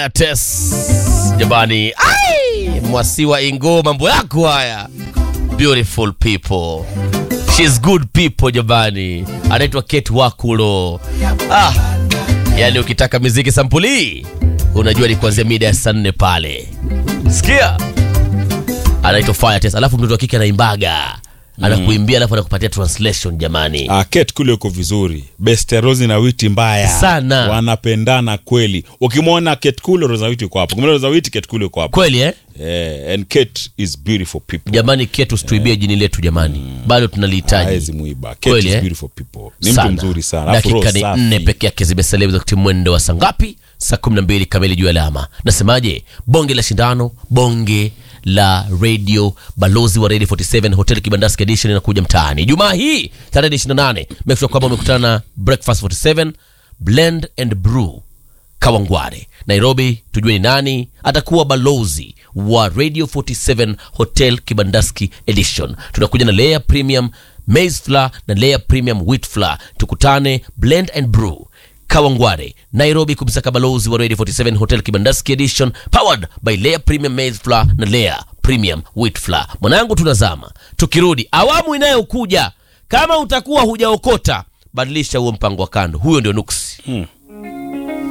Fire Test. Jamani, ai, Mwasiwa Ingo, mambo yako haya. Beautiful people. She's good people jamani. Anaitwa Kate Wakulo. Ah, yani ukitaka miziki sampuli unajua ni kuanzia mida ya saa nne pale. Sikia, anaitwa Fire Test, alafu mtoto wa kike anaimbaga anakuimbia, alafu anakupatia translation jamani. Ah, Kate kule uko vizuri. Best Rose na Witi mbaya Sana. wanapendana kweli. Ukimwona Kate kule Rose na Witi uko hapo. Ukimwona Rose na Witi Kate kule uko hapo. Kweli eh? Eh, and Kate is beautiful people. Jamani, Kate usituibie jini letu jamani, bado tunalihitaji. Haezi muiba. Kate Kweli, is eh? beautiful people. Ni mtu mzuri sana. Alafu Dakika roho ni safi. nne peke yake zimesalia za kutimia mwendo wa saa ngapi? Saa kumi na mbili kamili juu ya alama. Nasemaje? Bonge la shindano, bonge la radio, balozi wa Radio 47 Hotel Kibandaski Edition inakuja mtaani Jumaa hii tarehe 28. Make sure kwamba umekutana na Breakfast 47 Blend and Brew Kawangware, Nairobi. Tujue ni nani atakuwa balozi wa Radio 47 Hotel Kibandaski Edition. Tunakuja na layer premium maize flour na layer premium wheat flour. Tukutane Blend and Brew Kawangware, Nairobi, kumsaka balozi wa Radio 47 Hotel Kibandaski Edition, powered by layer premium maize flour na layer premium wheat flour. Mwanangu, tunazama. Tukirudi awamu inayokuja, kama utakuwa hujaokota, badilisha huo mpango wa kando. Huyo ndio nuksi.